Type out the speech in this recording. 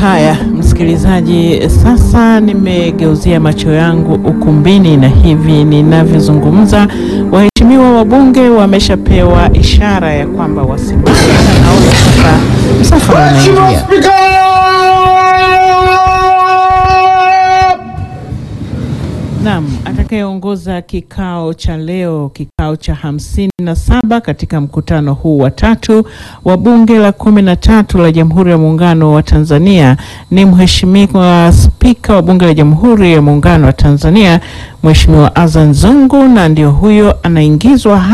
Haya, msikilizaji, sasa nimegeuzia macho yangu ukumbini na hivi ninavyozungumza, waheshimiwa wabunge wameshapewa ishara ya kwamba wasimame, na naona sasa msafara unaingia. Naam, atakayeongoza kikao cha leo, kikao cha hamsini na saba katika mkutano huu wa tatu wa bunge la kumi na tatu la Jamhuri ya Muungano wa Tanzania ni Mheshimiwa Spika wa Bunge la Jamhuri ya Muungano wa Tanzania, Mheshimiwa Azan Zungu, na ndio huyo anaingizwa